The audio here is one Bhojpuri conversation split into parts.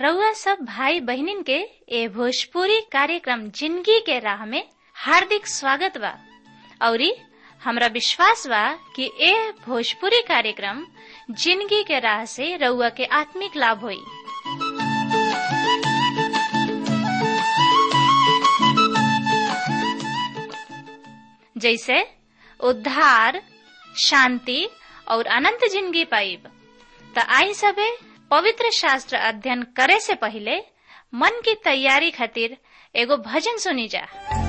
रउआ सब भाई बहिनीन के ए भोजपुरी कार्यक्रम जिंदगी के राह में हार्दिक स्वागत बा औरी हमरा विश्वास बा कि ए भोजपुरी कार्यक्रम जिंदगी के राह से रउआ के आत्मिक लाभ होई जैसे उद्धार शांति और अनंत जिंदगी पाइब त आई सबे पवित्र शास्त्र अध्ययन करे से पहले मन की तैयारी खातिर एगो भजन सुनी जा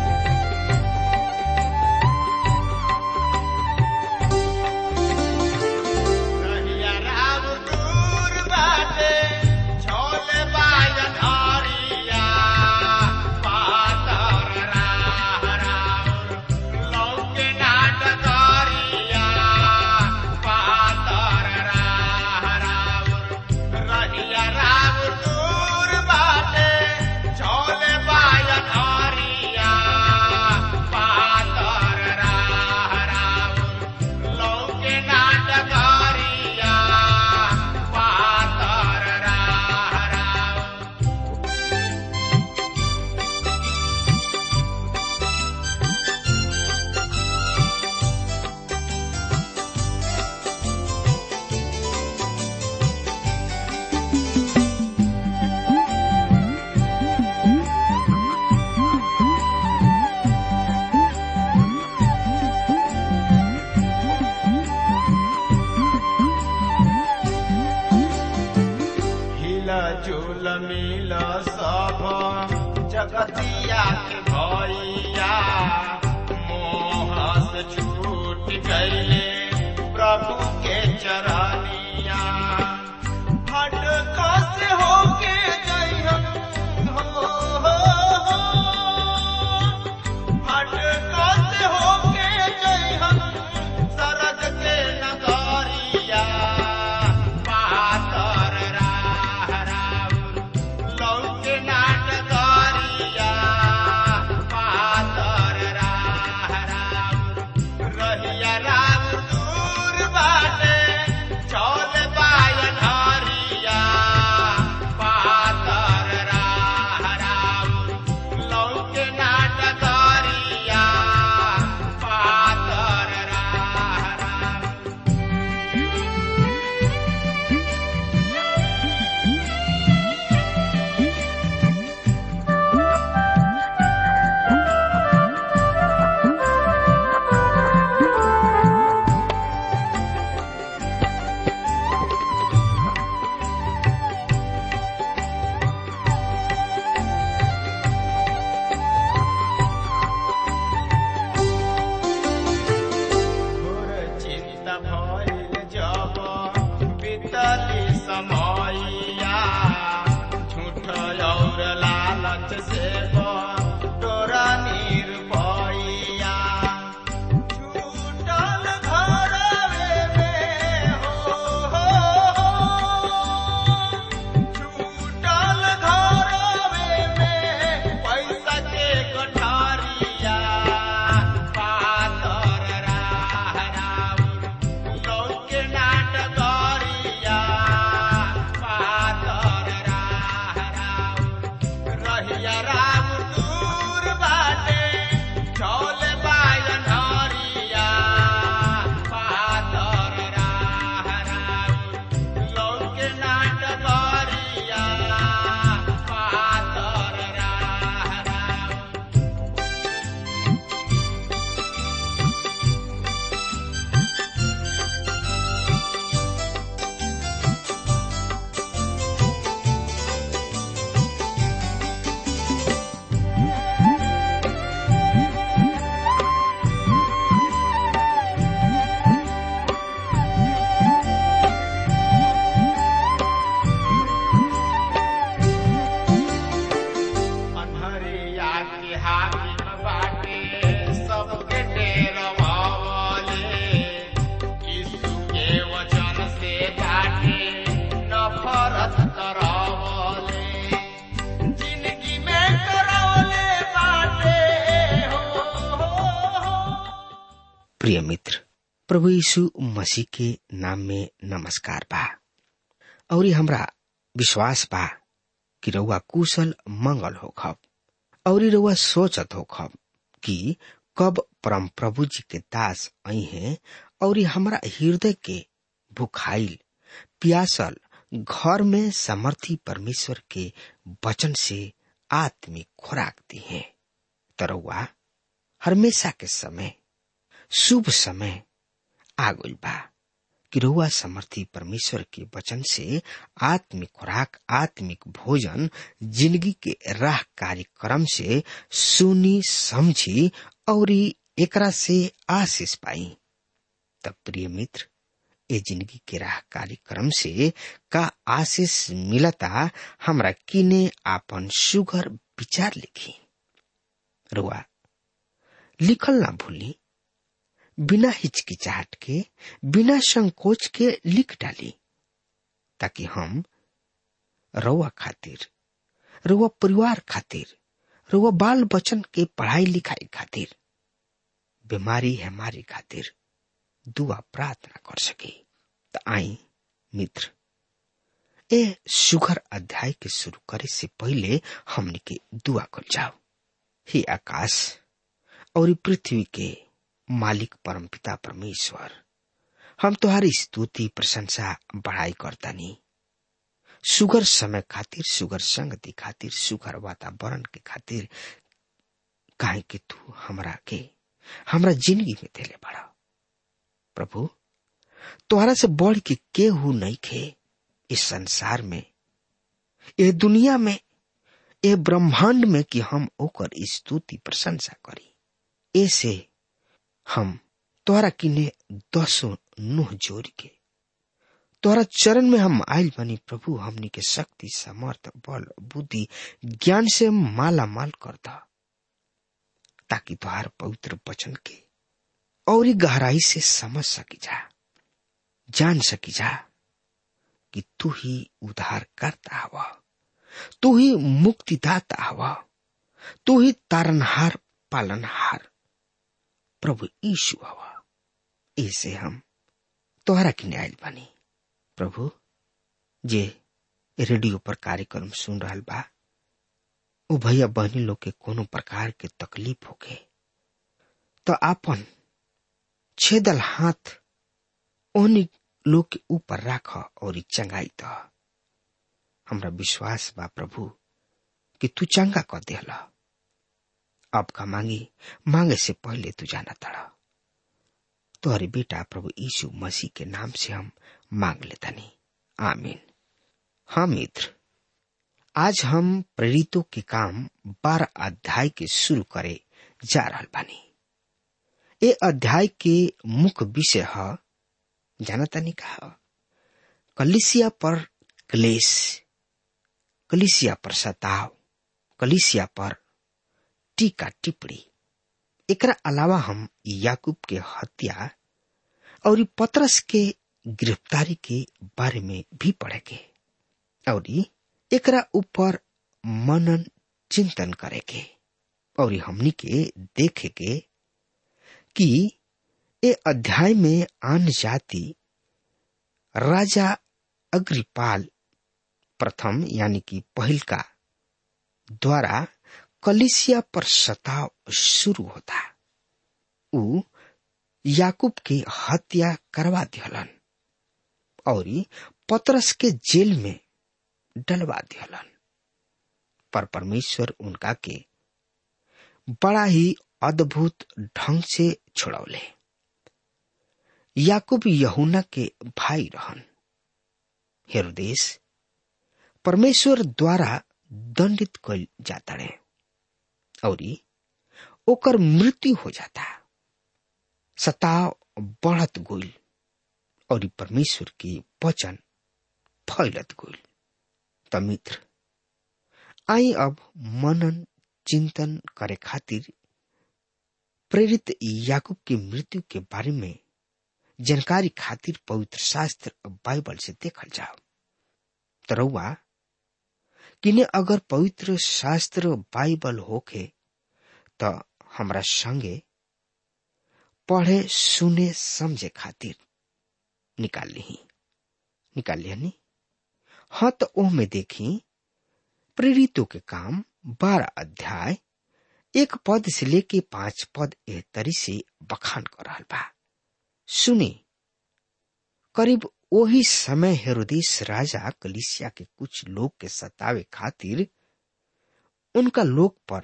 कहिया राम दूर बाटे, झोले बाजन हरिया, पातर राह राउर, लौके नाट करिया, पातर राह राउर। रहिया राम दूर बाटे, झोले बाजन हरिया, पातर राह राउर, लौके नाटकारिया पातर राह राउर। हिला झूल मिल सब जगतिया के भैया मोह से छूट गईले प्रभु के चरनिया हट से होके जइहन हो, हो, हो। हट से होके जइहन सरद के नगरिया पातर राह राउर लौके नाटकरिया पातर राह राउर रहिया राम दूर बाटे चौल बायन हरिया पातर राह राउर लौके नाटकरिया पातर राह राउर घोर चिंता भइल जब बीतली समयया झूठ और लालच से तोरा निर्भया छूटल घरवे में हो, हो, हो। छूटल घरवे में पैसा के गठारिया पातर राह राउर लौके नाटकरिया पातर राह राउर रहिया राम दूर बाटे चौल बायन हरिया पातर राह राउर लौके नाटकरिया पातर राह राउर अनहरिया के हाकिम बाटे सबके डेरवावले यीशु के वचन से बाटे नफरत करावले जिंदगी में करावले बाटे हो, हो, हो। प्रिय मित्र प्रभु यीशु मसीह के नाम में नमस्कार बा और हमरा विश्वास बा कि रउआ कुशल मंगल हो खब और रउआ सोचत हो खब कि कब परम प्रभु जी के दास आई हैं और हमरा हृदय के भुखाइल प्यासल घर में समर्थी परमेश्वर के वचन से आत्मिक खुराक दी है तरौआ हमेशा के समय शुभ समय आ गइल बा कि रउआ समर्थी परमेश्वर के वचन से आत्मिक खुराक आत्मिक भोजन जिंदगी के राह कार्यक्रम से सुनी समझी और एकरा से आशीष पाई तब प्रिय मित्र ए जिंदगी के राह कार्यक्रम से का आशीष मिलता हमरा किने आपन सुगर विचार लिखी रुआ लिखल ना भूली बिना हिचकिचाहट के बिना संकोच के लिख डाली ताकि हम रउआ खातिर रउआ परिवार खातिर रउआ बाल बच्चन के पढ़ाई लिखाई खातिर बीमारी हमारी खातिर दुआ प्रार्थना कर सके त आई मित्र ए सुगर अध्याय के शुरू करे से पहले हमने के दुआ कर जाओ हे आकाश और पृथ्वी के मालिक परमपिता परमेश्वर हम तुम्हारी स्तुति प्रशंसा बढ़ाई करतानी सुगर समय खातिर सुगर संगति खातिर सुगर वातावरण के खातिर काहे कि तू हमरा के हमरा जिंदगी में देले बड़ा प्रभु तोहरा से बढ़ के केहू नहीं खे इस संसार में ये दुनिया में ये ब्रह्मांड में कि हम ओकर स्तुति प्रशंसा करी ऐसे हम तोहरा किने दसो नुह जोड़ के तोहरा चरण में हम आयल बनी प्रभु हमनी के शक्ति समर्थ बल बुद्धि ज्ञान से माला माल कर दा ताकि तोहार पवित्र वचन के और गहराई से समझ सकी जा जान सकी जा कि तू ही उद्धार करता हवा तू ही मुक्तिदाता हवा तू ही तारनहार पालनहार प्रभु यीशु हवा ऐसे हम तोहरा की न्याय बनी प्रभु जे रेडियो पर कार्यक्रम सुन रहा बा ओ भैया बहनी लोग के कोनो प्रकार के तकलीफ होके तो आपन छेदल हाथ ओनी लोग के ऊपर राख और चंगाई द हमरा विश्वास बा प्रभु कि तू चंगा कर देला अब का मांगी मांगे से पहले तू जाना तड़ा तोहरे बेटा प्रभु यीशु मसीह के नाम से हम मांग लेता नहीं आमीन हाँ मित्र आज हम प्रेरितों के काम बारह अध्याय के शुरू करे जा रहा बानी ए अध्याय के मुख्य विषय है जानता नहीं कहा कलिसिया पर क्लेश कलिसिया पर सताव कलिसिया पर टीका टिप्पणी एकरा अलावा हम याकूब के हत्या और पतरस के गिरफ्तारी के बारे में भी पढ़ेंगे और एकरा ऊपर मनन चिंतन करेंगे और हमनी के देखे के कि ए अध्याय में आन जाति राजा अग्रिपाल प्रथम यानी कि पहल का द्वारा कलिसिया पर सताव शुरू होता उ याकूब के हत्या करवा दिहलन और पतरस के जेल में डलवा दिहलन पर परमेश्वर उनका के बड़ा ही अद्भुत ढंग से छोड़ौले याकूब यहुना के भाई रहन हेरोदेश परमेश्वर द्वारा दंडित कल जाता है और ओकर मृत्यु हो जाता सताव बढ़त गोल और परमेश्वर के वचन फैलत गोल त मित्र आई अब मनन चिंतन करे खातिर प्रेरित याकूब की मृत्यु के बारे में जानकारी खातिर पवित्र शास्त्र बाइबल से देखल जाओ तरौआ किने अगर पवित्र शास्त्र बाइबल होके त हमरा संगे पढ़े सुने समझे खातिर निकाल ली निकाल लिया नी हाँ तो ओह में देखी प्रेरितों के काम बारह अध्याय एक पद से लेके पांच पद एह तरी से बखान कर रहा बा सुनी करीब वही समय हेरोदेश राजा कलिसिया के कुछ लोग के सतावे खातिर उनका लोग पर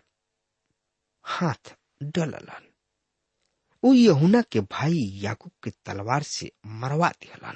हाथ डललन उ यहुना के भाई याकूब के तलवार से मरवा दिहलन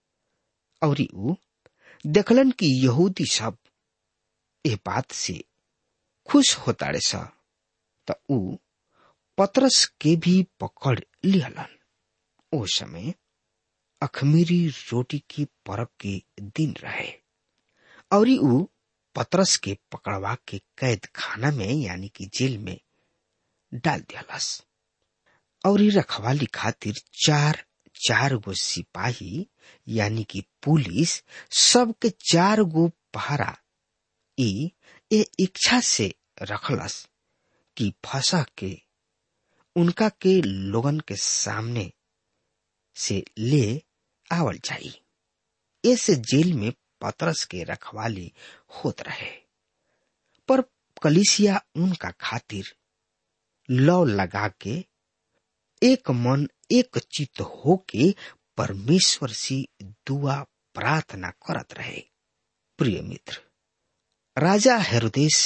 और उ देखलन कि यहूदी सब ए बात से खुश होताड़े स त उ पतरस के भी पकड़ लिहलन ओ समय अखमीरी रोटी की परब के दिन रहे और उ पतरस के पकड़वा के कैद खाना में यानी कि जेल में डाल दियालस और रखवाली खातिर चार चार गो सिपाही यानी कि पुलिस सबके चार गो पहरा ई ए इच्छा से रखलस कि फंसा के उनका के लोगन के सामने से ले आवल जाई ऐसे जेल में पतरस के रखवाली होत रहे पर कलिसिया उनका खातिर लौ लगा के एक मन एक चित्त होके परमेश्वर से दुआ प्रार्थना करत रहे प्रिय मित्र राजा हेरोदेश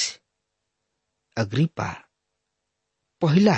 अग्रिपा पहला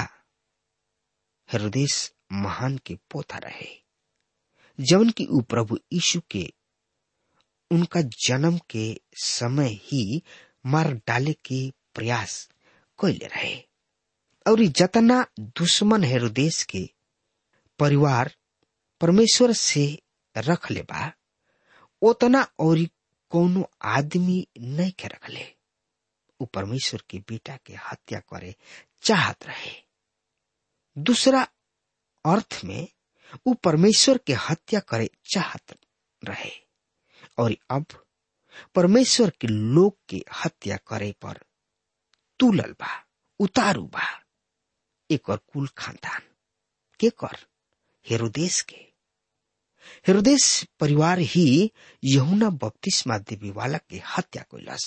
हेरोदेश महान के पोता रहे जवन की उ प्रभु यीशु के उनका जन्म के समय ही मार डाले के प्रयास कैले रहे और जतना दुश्मन हेरोदेश के परिवार परमेश्वर से रख ले बा उतना और कोनो आदमी नहीं के रखले उ परमेश्वर के बेटा के हत्या करे चाहत रहे दूसरा अर्थ में उ परमेश्वर के हत्या करे चाहत रहे और अब परमेश्वर के लोग के हत्या करे पर तुलल बा उतारू बा एक और कुल खानदान के कर हेरोदेश के हेरोदेश परिवार ही यहुना बपतिस्मा देवी वाला के हत्या कैलस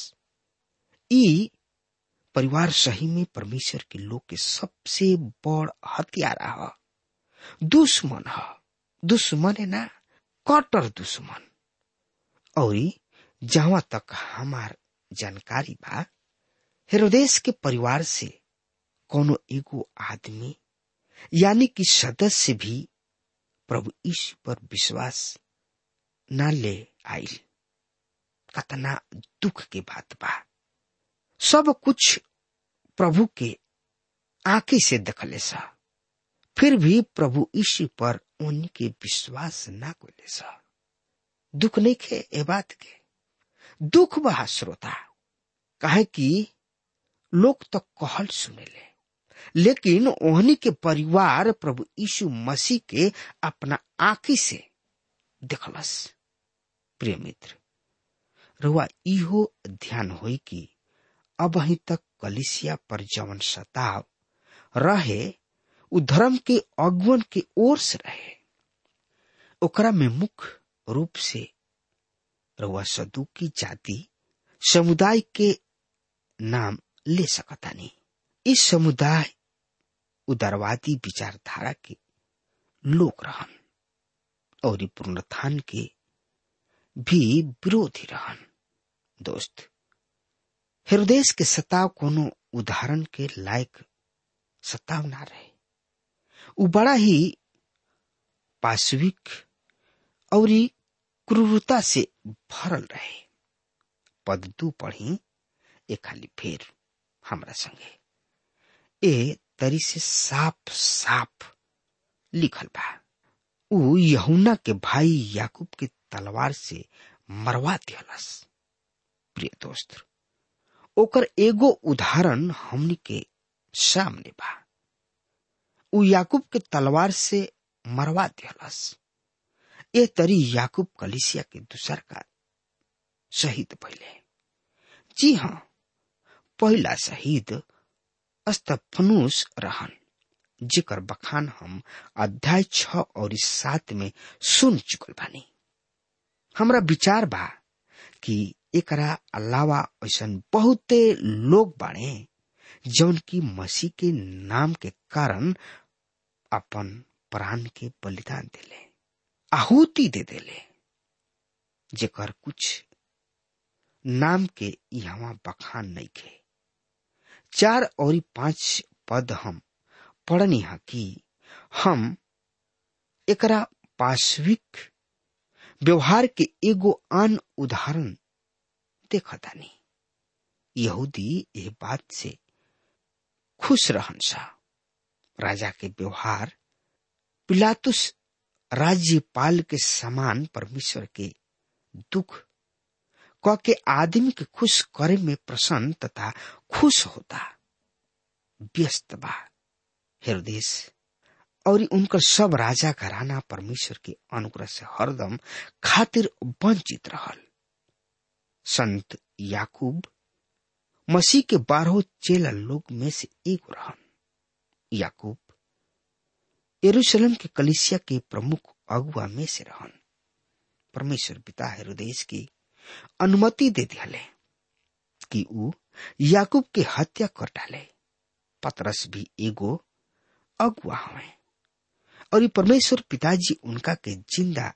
ई परिवार सही में परमेश्वर के लोग के सबसे बड़ हत्यारा ह दुश्मन ह दुश्मन है ना कट्टर दुश्मन और जहां तक हमार जानकारी बा हेरोदेश के परिवार से कोनो एगो आदमी यानी कि सदस्य भी प्रभु यीशु पर विश्वास न ले आइल कतना दुख के बात बा सब कुछ प्रभु के आंखें से देखले सा फिर भी प्रभु यीशु पर उनके विश्वास ना कोले सा दुख नहीं खे ए बात के दुख बहा श्रोता काहे कि लोग तो कहल सुनेले लेकिन ओहनी के परिवार प्रभु यीशु मसीह के अपना आंखी से देखलस प्रिय मित्र रुआ इहो ध्यान होई कि अब ही तक कलिसिया पर जवन सताव रहे उ धर्म के अगुवन के ओर से रहे ओकरा में मुख्य रूप से रुआ सदुकी जाति समुदाय के नाम ले सकतानी इस समुदाय उदारवादी विचारधारा के लोग रहन और पुनरुत्थान के भी विरोधी रहन दोस्त हृदय के सताव कोनो उदाहरण के लायक सताव ना रहे उ बड़ा ही पाशविक और क्रूरता से भरल रहे पद दू पढ़ी एक खाली फेर हमरा संगे ए तरी से साफ साफ लिखल बा उ यहुना के भाई याकूब के तलवार से मरवा दियलस प्रिय दोस्त ओकर एगो उदाहरण हमनी के सामने बा उ याकूब के तलवार से मरवा दियलस ए तरी याकूब कलिसिया के दूसर का शहीद पहले जी हाँ पहला शहीद अस्तफनुस रहन जेकर बखान हम अध्याय छ और सात में सुन चुकल बानी हमरा विचार बा कि एकरा अलावा ऐसा बहुते लोग बाड़े जौन की मसीह के नाम के कारण अपन प्राण के बलिदान दिले आहुति दे देले जेकर कुछ नाम के यहाँ बखान नहीं खे चार और पांच पद हम पढ़नी हा कि हम एकरा पाश्विक व्यवहार के एगो आन उदाहरण देखतानी यहूदी ये बात से खुश रहन सा राजा के व्यवहार पिलातुस राज्यपाल के समान परमेश्वर के दुख क के आदमी के खुश करे में प्रसन्न तथा खुश होता व्यस्त बा हृदय और उनकर सब राजा घराना परमेश्वर के अनुग्रह से हरदम खातिर वंचित रहल संत याकूब मसीह के बारह चेला लोग में से एक रहन याकूब यरूशलेम के कलिसिया के प्रमुख अगुआ में से रहन परमेश्वर पिता हृदय की अनुमति दे दिले कि ऊ याकूब के हत्या कर डाले पतरस भी एगो अगुआ हवे और ये परमेश्वर पिताजी उनका के जिंदा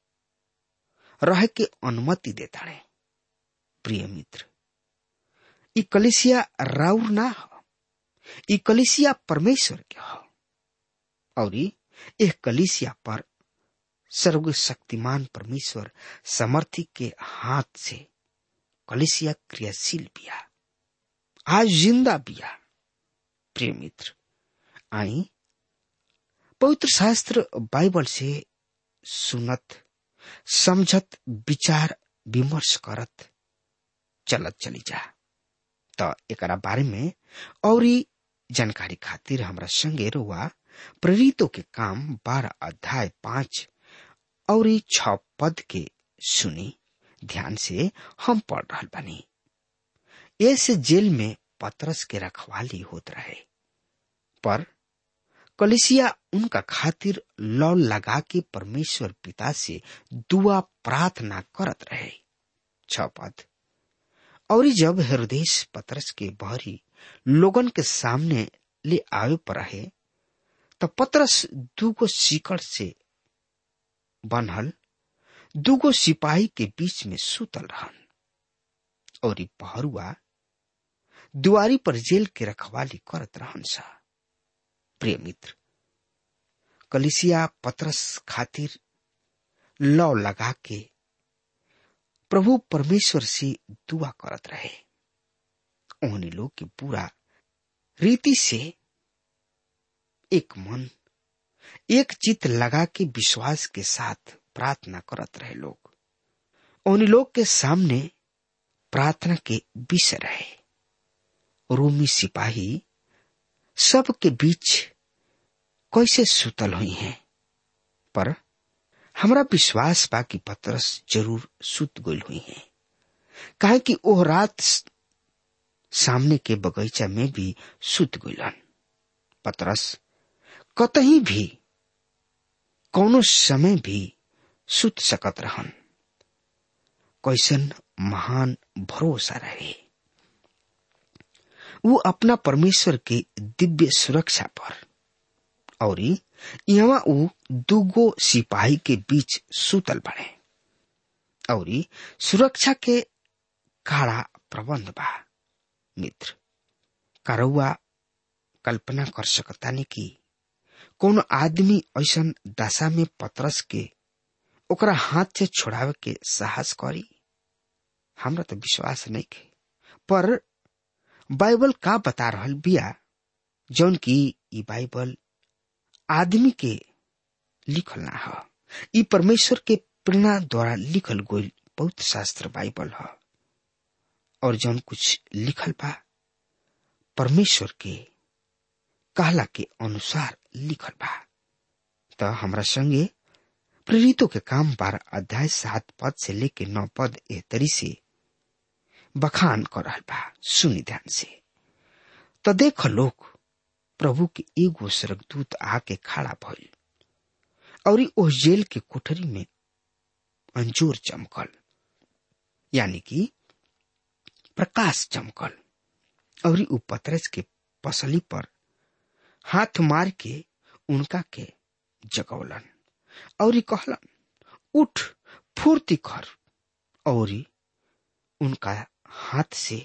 रह के अनुमति देता है प्रिय मित्र ई कलिसिया राउर ना हो ई कलिसिया परमेश्वर के हो और यह कलिसिया पर सर्व शक्तिमान परमेश्वर समर्थी के हाथ से कलिसिया क्रियाशील बिया आज जिंदा बिया प्रिय मित्र आई पवित्र शास्त्र बाइबल से सुनत समझत विचार विमर्श करत चलत चली जा त एकरा बारे में और जानकारी खातिर हमरा संगे रुआ प्रेरितों के काम बारह अध्याय पांच और छ पद के सुनी ध्यान से हम पढ़ रहा बनी ऐसे जेल में पतरस के रखवाली होत रहे पर कलिसिया उनका खातिर लौ लगा के परमेश्वर पिता से दुआ प्रार्थना करत रहे छ पद और जब हृदय पतरस के बहरी लोगन के सामने ले आवे पर रहे तो पतरस दूगो सीकड़ से बनल दूगो सिपाही के बीच में सुतल रहन और पहरुआ दुआरी पर जेल के रखवाली करत रहन सा प्रिय मित्र कलिसिया पतरस खातिर लौ लगा के प्रभु परमेश्वर से दुआ करत रहे उन्हें लोग के पूरा रीति से एक मन एक चित लगा के विश्वास के साथ प्रार्थना करत रहे लोग उन्हीं लोग के सामने प्रार्थना के विषय रहे रोमी सिपाही सब के बीच कैसे सुतल हुई हैं पर हमरा विश्वास बा कि पतरस जरूर सुत गई हुई हैं काहे कि ओह रात सामने के बगीचा में भी सुत गईलन पतरस कतही भी कौनो समय भी सुत सकत रहन कैसन महान भरोसा रहे वो अपना परमेश्वर के दिव्य सुरक्षा पर और यहाँ ऊ दूगो सिपाही के बीच सुतल बने और सुरक्षा के काड़ा प्रबंध बा मित्र करौआ कल्पना कर सकता नहीं कि कौन आदमी ऐसा दशा में पतरस के ओकरा हाथ से छोड़ावे के साहस करी हमरा तो विश्वास नहीं के पर बाइबल का बता रहल बिया जौन की ई बाइबल आदमी के लिखल ना ह ई परमेश्वर के प्रेरणा द्वारा लिखल गई बहुत शास्त्र बाइबल ह और जौन कुछ लिखल बा परमेश्वर के कहला के अनुसार लिखल बा त हमरा संगे प्रेरितों के काम बारह अध्याय सात पद से लेके नौ पद ए तरी से बखान कर रहल बा सुनी ध्यान से तो देख लोग प्रभु के एगो स्वर्गदूत आके खड़ा भइल और उस जेल के कोठरी में अंजूर चमकल यानी कि प्रकाश चमकल और उ पतरस के पसली पर हाथ मार के उनका के जगौलन और कहलन उठ फूर्ति कर और उनका हाथ से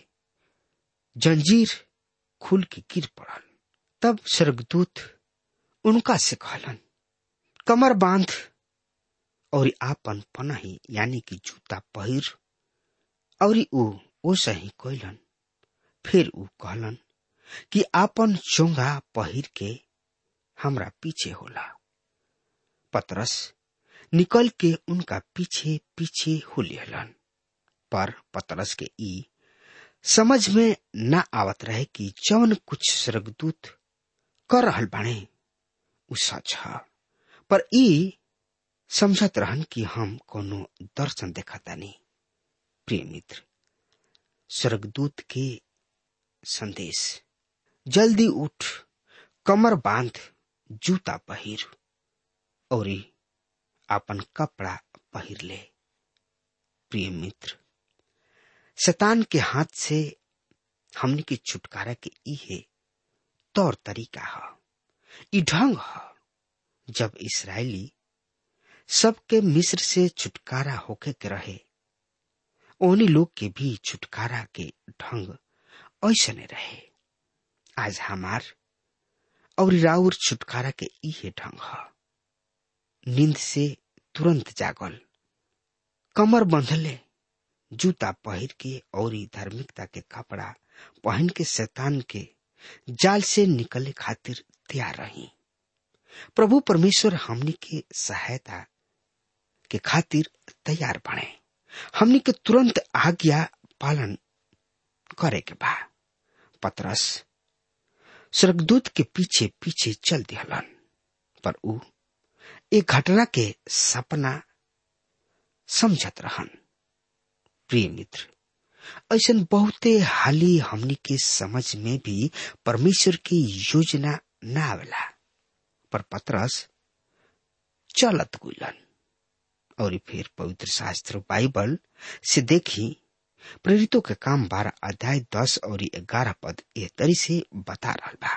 जंजीर खुल के गिर पड़ल तब स्वर्गदूत उनका से कहलन कमर बांध और आपन पनही यानी कि जूता पहिर और ऊ ओसे ही कोइलन फिर ऊ कहलन कि आपन चोंगा पहिर के हमरा पीछे होला पतरस निकल के उनका पीछे पीछे हो लिहलन पर पतरस के ई समझ में न आवत रहे कि जौन कुछ स्वर्गदूत कर रहल बाणे उ सच ह पर ई समझत रहन कि हम कोनो दर्शन देखतानी प्रिय मित्र स्वर्गदूत के संदेश जल्दी उठ कमर बांध जूता पहिर और अपन कपड़ा पहिर ले प्रिय मित्र शैतान के हाथ से हमने के छुटकारा के इहे तौर तरीका ह ई ढंग ह जब इसराइली सबके मिस्र से छुटकारा होके के रहे ओनी लोग के भी छुटकारा के ढंग ऐसने रहे आज हमार और राउर छुटकारा के इहे ढंग ह नींद से तुरंत जागल कमर बंधले जूता पहिर के और धार्मिकता के कपड़ा पहन के शैतान के जाल से निकले खातिर तैयार रही प्रभु परमेश्वर हमनी के सहायता के खातिर तैयार बने हमनी के तुरंत आज्ञा पालन करे के बा पतरस स्वर्गदूत के पीछे पीछे चल दिहलन पर ऊ एक घटना के सपना समझत रहन प्रिय मित्र ऐसा बहुते हाली हमनी के समझ में भी परमेश्वर की योजना न आवेला पर पतरस चलत गुलन और फिर पवित्र शास्त्र बाइबल से देखी प्रेरितों के काम बारह अध्याय दस और ग्यारह पद ए तरी से बता रहा बा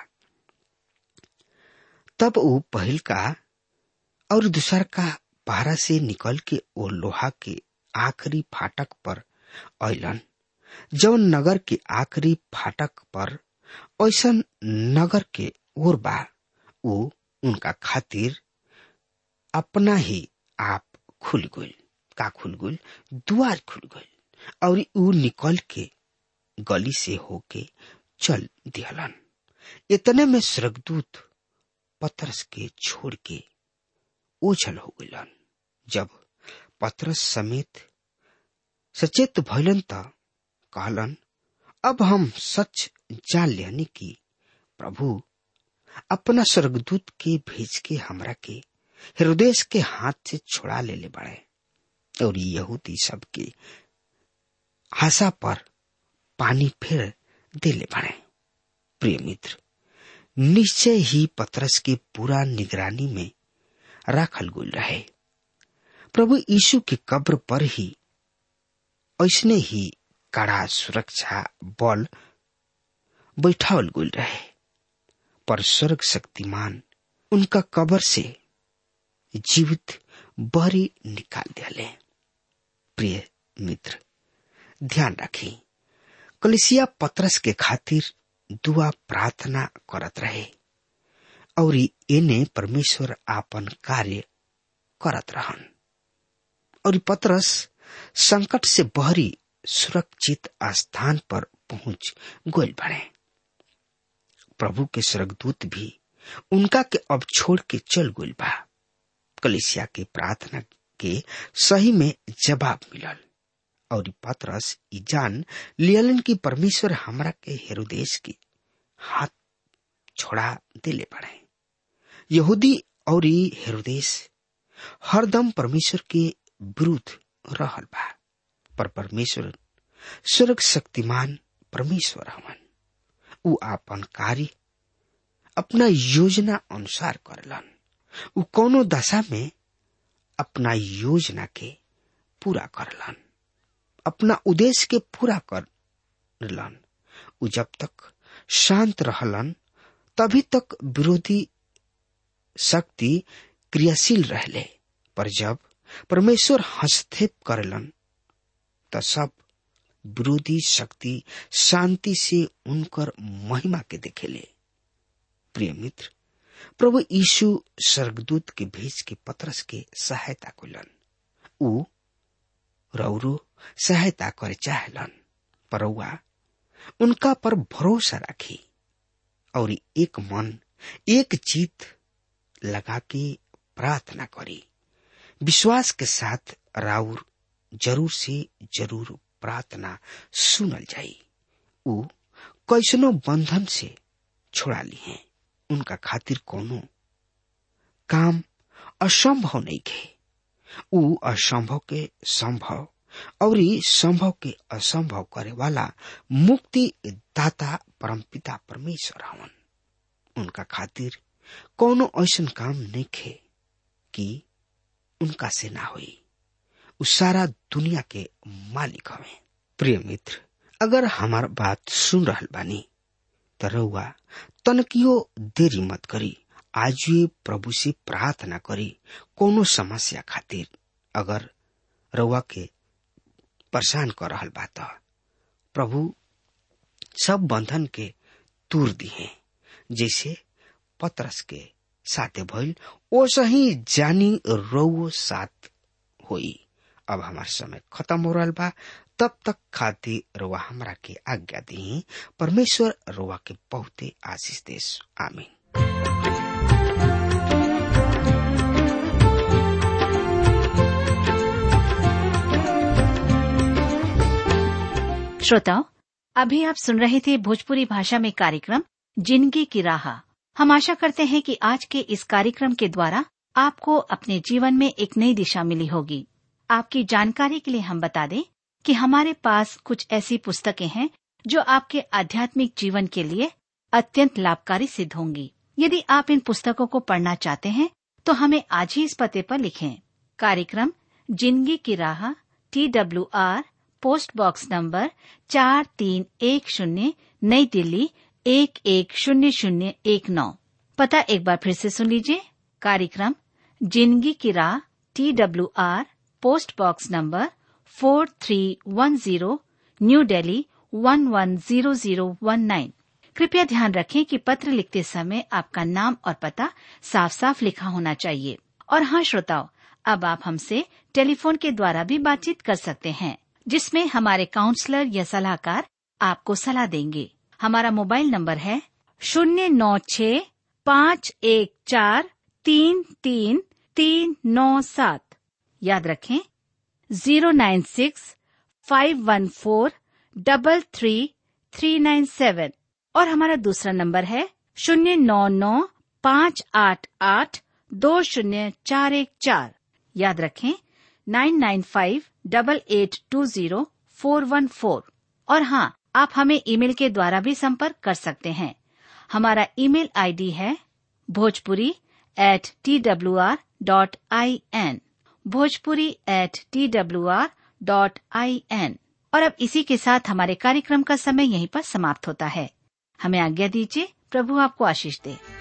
तब वो पहल का और दूसर का बारह से निकल के ओ लोहा के आखिरी फाटक पर अलन जौन नगर के आखिरी फाटक पर ऐसा नगर के ओर बा ऊ उनका खातिर अपना ही आप खुल गई का खुल गई दुआर खुल गई और ऊ निकल के गली से होके चल दिहलन इतने में स्वर्गदूत पतरस के छोड़ के ओझल हो गलन जब पतरस समेत सचेत भैलन त कहलन अब हम सच जान लेनी कि प्रभु अपना स्वर्गदूत के भेज के हमरा के हृदय के हाथ से छुड़ा ले ले बड़े और यहूदी सबके आशा पर पानी फिर दे ले बड़े प्रिय मित्र निश्चय ही पतरस के पूरा निगरानी में राखल गुल रहे प्रभु यीशु की कब्र पर ही ऐसने ही कड़ा सुरक्षा बल बैठावल गुल रहे पर स्वर्ग शक्तिमान उनका कब्र से जीवित बहरी निकाल दिले प्रिय मित्र ध्यान रखी कलिसिया पत्रस के खातिर दुआ प्रार्थना करत रहे और एने परमेश्वर आपन कार्य करत रहन और पत्रस संकट से बहरी सुरक्षित स्थान पर पहुंच गोल बने प्रभु के स्वर्गदूत भी उनका के अब छोड़ के चल गोल बा कलिसिया के प्रार्थना के सही में जवाब मिलल और पत्रस ई जान लियलन की परमेश्वर हमरा के हेरोदेश के हाथ छोड़ा दिले पड़े यहूदी और हेरोदेश हरदम परमेश्वर के विरुद्ध रहल बा पर परमेश्वर स्वर्ग शक्तिमान परमेश्वर हवन उ आपन कार्य अपना योजना अनुसार करलन उ कोनो दशा में अपना योजना के पूरा करलन अपना उद्देश्य के पूरा कर रहलन उ जब तक शांत रहलन तभी तक विरोधी शक्ति क्रियाशील रहले पर जब परमेश्वर हस्तक्षेप करेलन त सब विरोधी शक्ति शांति से उनकर महिमा के देखेले प्रिय मित्र प्रभु यीशु स्वर्गदूत के भेज के पत्रस के सहायता कलन ऊ रौरो सहायता करे चाहलन परौआ उनका पर भरोसा राखी और एक मन एक जीत लगा के प्रार्थना करी विश्वास के साथ राउर जरूर से जरूर प्रार्थना सुनल जाई ऊ कैसनो बंधन से छोड़ा ली है उनका खातिर कोनो काम असंभव नहीं खे ऊ असंभव के संभव और संभव के असंभव करे वाला मुक्ति दाता परमपिता परमेश्वर हवन उनका खातिर कोनो ऐसन काम नहीं खे कि उनका से ना हुई उ सारा दुनिया के मालिक हवे प्रिय मित्र अगर हमार बात सुन रहल बानी त रउआ तनकियो देरी मत करी आज ये प्रभु से प्रार्थना करी कोनो समस्या खातिर अगर रउआ के परेशान कर रहल बा त प्रभु सब बंधन के तूर दिए जैसे पत्रस के साथे भइल ओसे ही जानी रउओ साथ होई अब हमार समय खत्म हो रहा बा तब तक खातिर रुआ हमरा के आज्ञा दी परमेश्वर रुआ के बहुते आशीष देश आमीन श्रोताओं अभी आप सुन रहे थे भोजपुरी भाषा में कार्यक्रम जिंदगी की राह हम आशा करते हैं कि आज के इस कार्यक्रम के द्वारा आपको अपने जीवन में एक नई दिशा मिली होगी आपकी जानकारी के लिए हम बता दें कि हमारे पास कुछ ऐसी पुस्तकें हैं जो आपके आध्यात्मिक जीवन के लिए अत्यंत लाभकारी सिद्ध होंगी यदि आप इन पुस्तकों को पढ़ना चाहते हैं तो हमें आज ही इस पते पर लिखें कार्यक्रम जिंदगी की राह T W R post box number चार तीन एक शून्य नई दिल्ली एक एक शून्य शून्य एक नौ पता एक बार फिर से सुन लीजिए कार्यक्रम जिंदगी की राह T W R post box number four three one zero new Delhi one one zero zero one nine कृपया ध्यान रखें कि पत्र लिखते समय आपका नाम और पता साफ साफ लिखा होना चाहिए और हाँ श्रोताओं अब आप हमसे टेलीफोन के द्वारा भी बातचीत कर सकते हैं जिसमें हमारे काउंसलर या सलाहकार आपको सलाह देंगे हमारा मोबाइल नंबर है शून्य नौ छ पाँच एक चार तीन तीन तीन नौ सात याद रखें zero nine six five one four double three three nine seven और हमारा दूसरा नंबर है शून्य नौ नौ पाँच आठ आठ दो शून्य चार एक चार याद रखें nine nine five double eight two zero four one four और हाँ आप हमें ईमेल के द्वारा भी संपर्क कर सकते हैं हमारा ईमेल आईडी है Bhojpuri at T W R dot I N Bhojpuri at T W R dot I N और अब इसी के साथ हमारे कार्यक्रम का समय यहीं पर समाप्त होता है हमें आज्ञा दीजिए प्रभु आपको आशीष दे